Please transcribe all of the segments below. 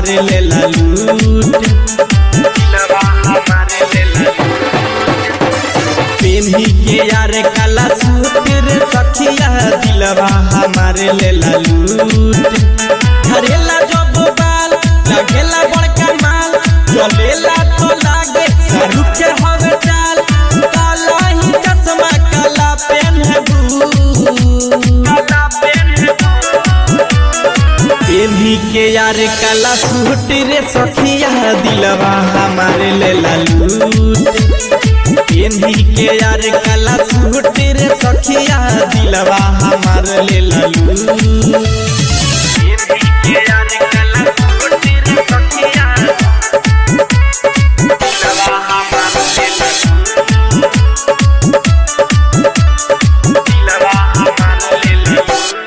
हमारे ले लूट दिलवा हमारे ले पेन्ही के यार काला सूट रे सखिया दिलवा हमारे ले लूट घरेला जब बाल लगेला बड़का माल चलेला तो लागे शाहरुख के हवे चाल काला ही चश्मा काला पेन है काला पेन पेन्ही के यार काला सूट रे सखिया दिलवा हमारे ले लूट पेन्ही के यार काला सूट रे सखिया दिलवा हमारे ले लूट पेन्ही के यार काला सूट रे सखिया दिलवा हमारे ले दिलवा हमारे ले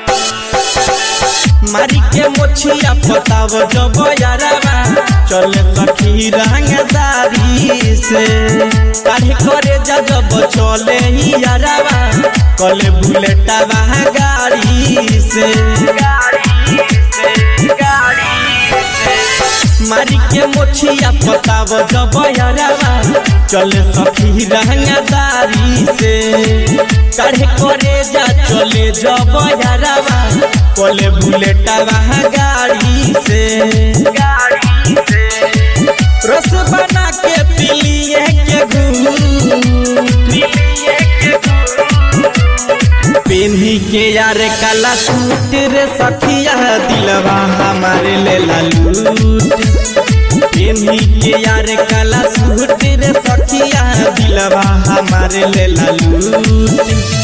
मारी के मोछिया पताव जब यारवा चले सखी रंगदारी से काढ़े करे जा जब चले ही यारवा कले बुलेटवा गाड़ी से मारी के मोछिया पताव जब यारवा चले सखी रंगदारी से काढ़े करे जा चले जब यारवा कोले बुलेटवा गाड़ी से गाड़ी से रस बना के पिलिए के पेन्ही के यार काला सूट रे सखिया दिलवा हमारे ले लूट पेन्ही के यार काला सूट रे सखिया दिलवा हमारे ले लूट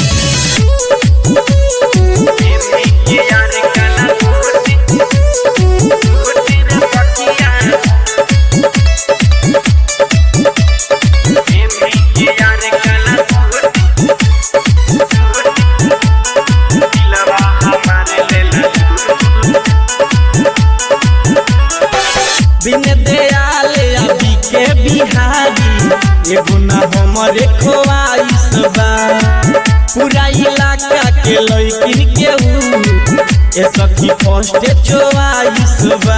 बिन दयाल अभी के बिहारी एगो ना हमरे खोआइस बा पूरा इलाका के लइकिन के ऊ ए सखी फर्स्ट चोआइस बा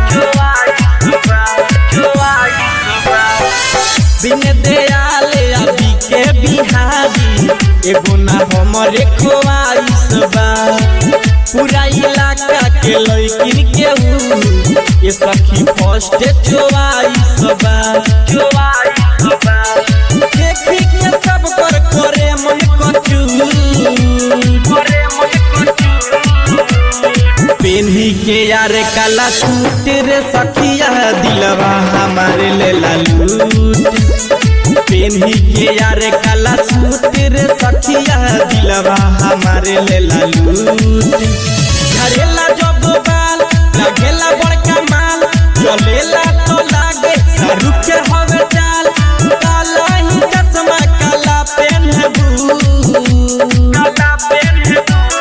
बिन दयाल अभी के बिहारी एगो ना हमरे खोआइस बा पूरा इलाका के लइकिन के ऊ ये सखी फर्स्ट चोआइस बा चोआइस बा देखी के सब कर करे मन कचू करे मन कचू पेन्ही के यार काला सूट रे सखिया दिलवा हमारे ले लूट पेन्ही के यार काला सूट रे सखिया दिलवा हमारे ले लूट घरेला जब बाल लगेला बड़का माल चलेला तो लागे शाहरुख के हवे चाल काला ही चश्मा काला पेन है काला पेन है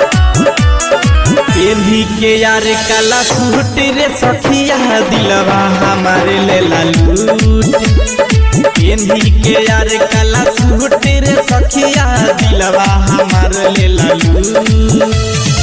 पेन्ही के यार काला सूट रे सखिया दिलवा हमारे ले लूट पेन्ही के यार काला सूट रे सखिया दिलवा हमारे ले लूट